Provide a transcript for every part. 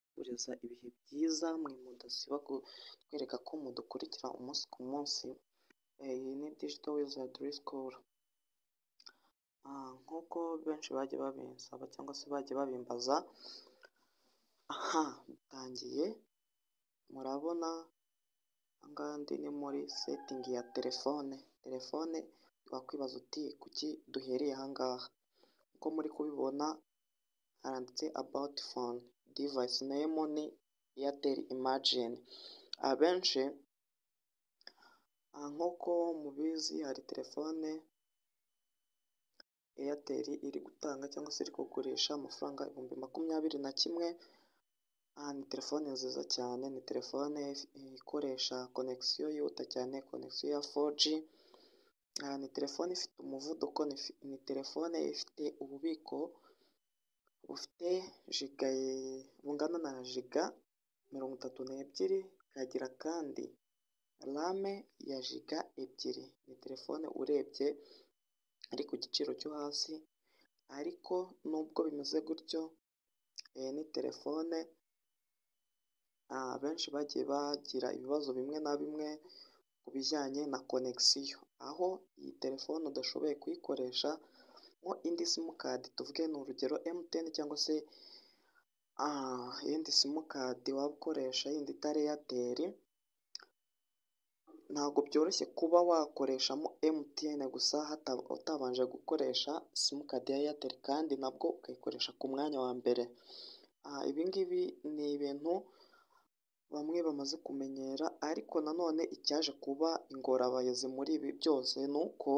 kutwifuriza ibihe byiza mwe mudasiba kutwereka ko mudukurikira umunsi ku munsi iyi ni digital wizard school nk'uko benshi bajya babinsaba cyangwa se bajya babimbaza aha bitangiye murabona aha ngaha ndi ni muri setingi ya telefone telefone wakwibaza uti kuki duhereye aha ngaha uko muri kubibona haranditse abawuti fone divayisi nemu ni eyateri imajini abenshi nk'uko mubizi hari telefone eyateri iri gutanga cyangwa se iri kugurisha amafaranga ibihumbi makumyabiri na kimwe ni telefone nziza cyane ni telefone ikoresha konegisiyo yihuta cyane konegisiyo ya foji ni telefone ifite umuvuduko ni telefone ifite ububiko bufite jiga bungana na jiga mirongo itatu n'ebyiri ikagira kandi rame ya jiga ebyiri ni telefone urebye ari ku giciro cyo hasi ariko nubwo bimeze gutyo ni telefone abenshi bagiye bagira ibibazo bimwe na bimwe ku bijyanye na konegisiyo aho iyi telefone udashoboye kuyikoresha mo indi simukadi tuvuge ni urugero emutiyeni cyangwa se iyindi simukadi waba ukoresha yindi itari eyateri ntabwo byoroshye kuba wakoreshamo emutiyene gusa utabanje gukoresha simukadi ya eyateri kandi nabwo ukayikoresha ku mwanya wa mbere ibi ngibi ni ibintu bamwe bamaze kumenyera ariko nanone icyaje kuba ingorabahizi muri ibi byose ni uko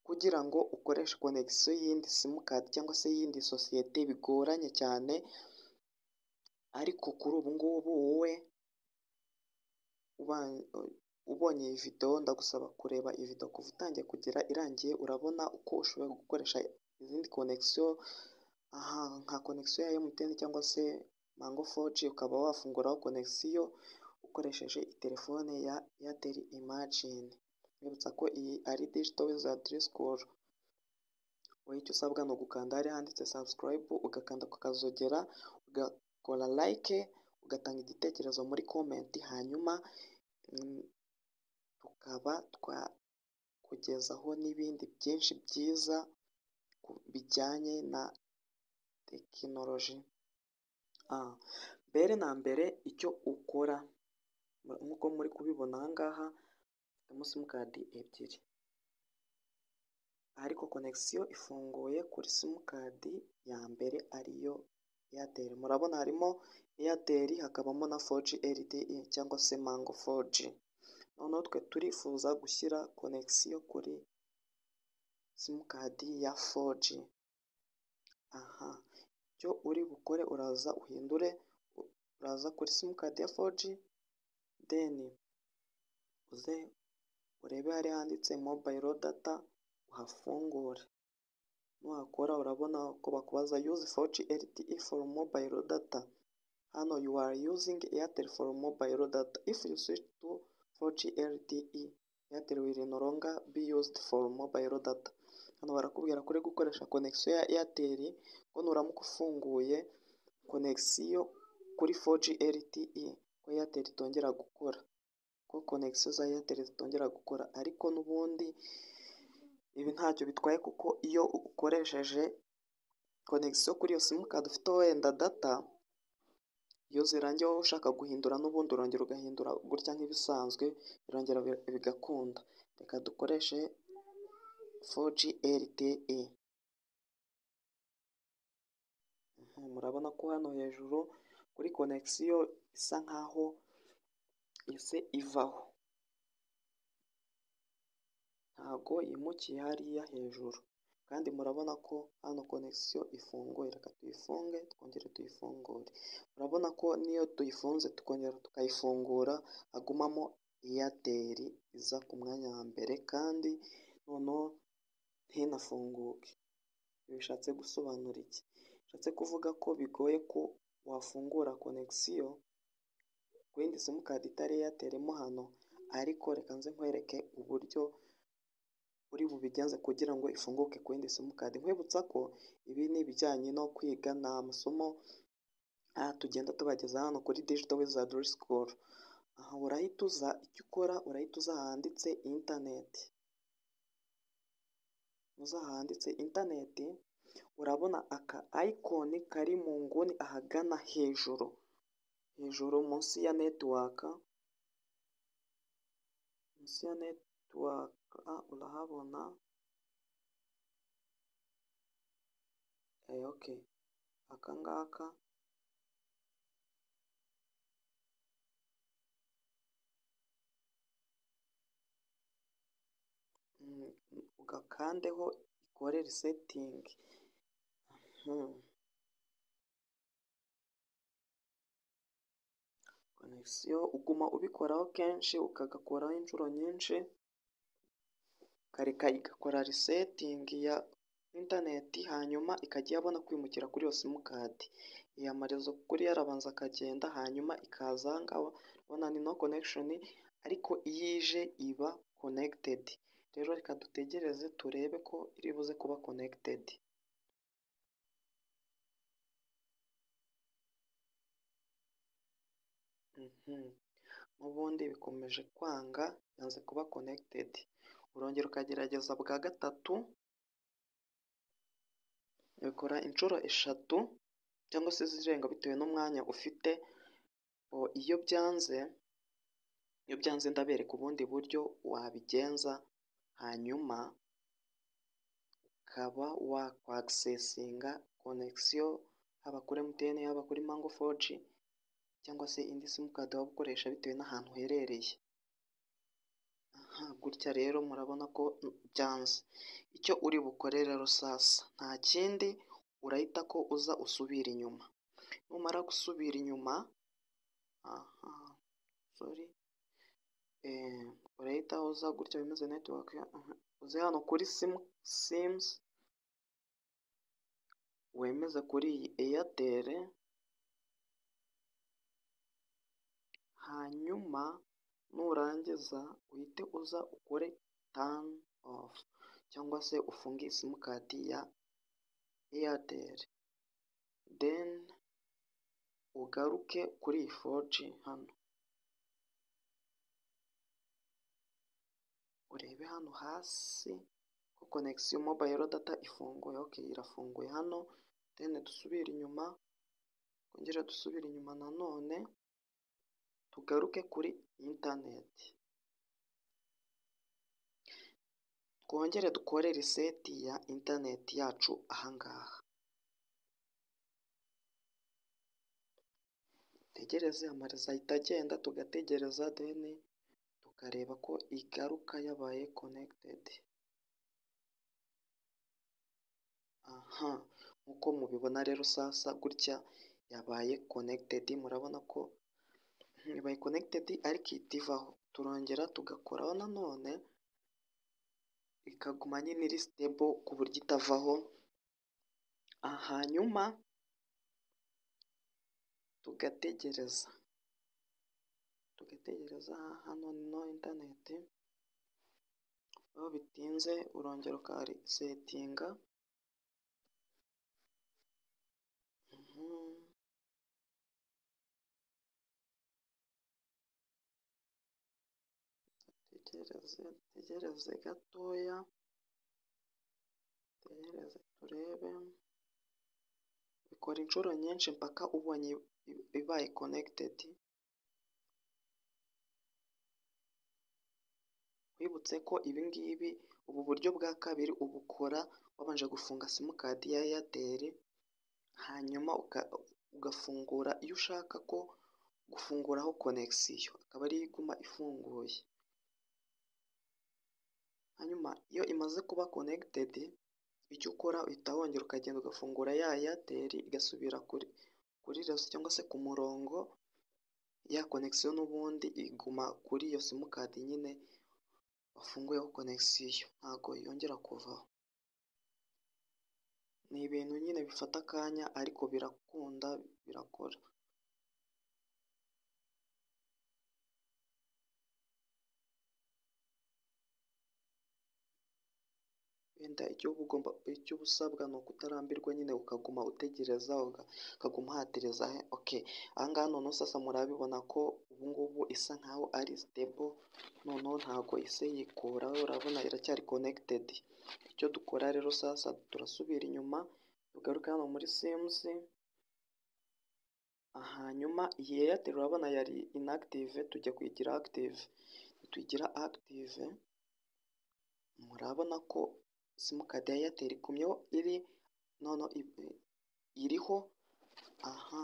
kugira ngo ukoreshe konegisiyo y'iyindi simukadi cyangwa se y'iyindi sosiyete bigoranye cyane ariko kuri ubu ngubu wowe ubonye iyi videwo ndagusaba kureba iyi videwo kuva utangiye kugera irangiye urabona uko ushobora gukoresha izindi konegisiyo nka konegisiyo ya emutiyeni cyangwa se mango foji ukaba wafunguraho konegisiyo ukoresheje telefone ya eyateri imajini mbibutsa ko iyi ari digito wizadiri sikuru wowe icyo usabwa ni ugukanda hariya handitse sabusikarayibu ugakanda ukakazogera ugakora layike ugatanga igitekerezo muri komenti hanyuma tukaba twakugezaho n'ibindi byinshi byiza bijyanye na tekinoloji mbere na mbere icyo ukora nk'uko muri kubibona aha ngaha ufitemo simukadi ebyiri ariko konegisiyo ifunguye kuri simukadi ya mbere ariyo eyateri murabona harimo eyateri hakabamo na foji eride cyangwa se mango foji noneho twe turifuza gushyira konegisiyo kuri simukadi ya foji aha icyo uri bukore uraza uhindure uraza kuri simukadi ya foji deni uze urebe hari handitse mobayiro data uhafungure nuhakora urabona ko bakubaza yuzi foji eritiyi foru mobayiro data hano yu are yuzingi eyateri foru mobayiro data ifu yu swici tu foji eritiyi eyateri wiri noronga bi yuzidi foru mobayiro data hano barakubwira ko uri gukoresha konegisiyo ya eyateri ko nuramuka ufunguye konegisiyo kuri foji eritiyi ko eyateri itongera gukora ko konegisiyo za eyateri zitongera gukora ariko n'ubundi ibi ntacyo bitwaye kuko iyo ukoresheje konegisiyo kuri iyo simukadi ufite wenda data iyo zirangiye wowe ushaka guhindura n'ubundi urongera ugahindura gutya nk'ibisanzwe birongera bigakunda reka dukoreshe 4G LTE murabona ko hano hejuru kuri konegisiyo isa nkaho ese ivaho ntago yimukiye hariya hejuru kandi murabona ko hano konegisiyo ifunguye reka tuyifunge twongere tuyifungure murabona ko niyo tuyifunze tukongera tukayifungura hagumamo eyateri iza ku mwanya wa mbere kandi noneho ntinafunguke bishatse gusobanura iki bishatse kuvuga ko bigoye ko wafungura konegisiyo ku yindi simukadi itari eyaterimo hano ariko reka nze nkwereke uburyo uri bubigenze kugira ngo ifunguke ku yindi simukadi nkwibutsa ko ibi ni ibijyanye no kwiga ni amasomo aha tugenda tubageza hano kuri digital wizard school aha urahita uza icyo ukora urahita uza ahanditse interineti uza ahanditse interineti urabona aka ayikoni kari mu nguni ahagana hejuru hejuru munsi ya netiwaka munsi ya netiwaka urahabona oke aka ngaka ugakandeho ikore risetingi konegisiyo uguma ubikoraho kenshi ukagakoraho inshuro nyinshi ukareka igakora risetingi ya interineti hanyuma ikajya irabona kwimukira kuri iyo simukadi iyamariza kuri yarabanza akagenda hanyuma ikaza aha ngaha urabona ni no konegishoni ariko iyo ije iba konegitedi rero reka dutegereze turebe ko iri buze kuba konegitedi n'ubundi bikomeje kwanga yanze kuba konegitedi urongera ukagerageza bwa gatatu ubikora inshuro eshatu cyangwa se izirenga bitewe n'umwanya ufite iyo byanze iyo byanze ndabereka ubundi buryo wabigenza hanyuma ukaba wakwagisesinga konegisiyo haba kuri emutiyene haba kuri mango foji cyangwa se indi simukadi waba ukoresha bitewe n'ahantu uherereye aha gutya rero murabona ko byanze icyo uri bukore rero sasa nta kindi urahita ko uza usubira inyuma numara gusubira inyuma aha sori urahita uza gutya bimeze netiwake uze hano kuri simu simuzi wemeze kuri iyi eyateri hanyuma nurangiza uhite uza ukore tani ofu cyangwa se ufunge simukadi ya eyateri deni ugaruke kuri iyi foji hano urebe hano hasi ko konegisiyo mobayiro data ifunguye oke irafunguye hano deni dusubire inyuma twongere dusubire inyuma nanone tugaruke kuri interineti twongere dukore riseti ya interineti yacu ahangaha dutegereze amariza ahita agenda tugategereza deni tukareba ko igaruka yabaye konegitedi aha nk'uko mubibona rero sasa gutya yabaye konegitedi murabona ko ibaye konegitedi ariko ihita ivaho turongera tugakoraho nanone ikaguma nyine iri sitebo ku buryo itavaho hanyuma tugategereza tugategereza hano no interineti aho bitinze urongera ukarisetinga dutegereze dutegereze gatoya dutegereze turebe bikora inshuro nyinshi mpaka ubonye ibaye konegitedi wibutse ko ibingibi ubu buryo bwa kabiri ubukora wabanje gufunga simukadi ya eyateri hanyuma ugafungura iyo ushaka ko gufunguraho konegisiyo akaba ariyo iguma ifunguye hanyuma iyo imaze kuba konegitedi icyo ukora uhita wongera ukagenda ugafungura ya eyateri igasubira kuri kuri rezo cyangwa se ku murongo ya konegisiyo n'ubundi iguma kuri iyo simukadi nyine wafunguyeho konegisiyo ntabwo yongera kuvaho ni ibintu nyine bifata akanya ariko birakunda birakora wenda igihugu ugomba icyo uba usabwa ni ukutarambirwa nyine ukaguma utegereza ukaguma uhatereza oke ahangaha noneho sasa murabibona ko ubungubu isa nkaho ari sitebo noneho ntago ise yikura urabona iracyari konegitedi icyo dukora rero sasa turasubira inyuma tugaruka hano muri simuzi hanyuma iyi eyateri urabona yari inagitive tujya kuyigira agitive tuyigira agitive murabona ko simukadi ya eyateri igumyeho iri noneho iriho aha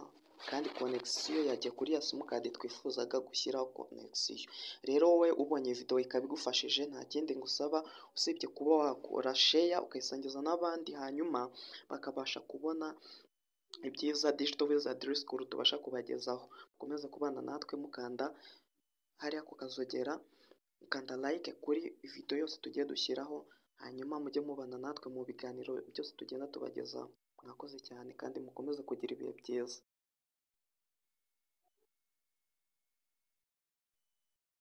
kandi konegisiyo yajya kuri ya simukadi twifuzaga gushyiraho konegisiyo rero wowe ubonye videwo ikaba igufashije nta kindi ngusaba usibye kuba wakora sheya ukayisangiza n'abandi hanyuma bakabasha kubona ibyiza digital wizard school tubasha kubagezaho mukomeze kubana natwe mukanda hariya ku kazogera mukanda like kuri video yose tugiye dushyiraho hanyuma mujye mubana natwe mu biganiro byose tugenda tubagezaho mwakoze cyane kandi mukomeze kugira ibihe byiza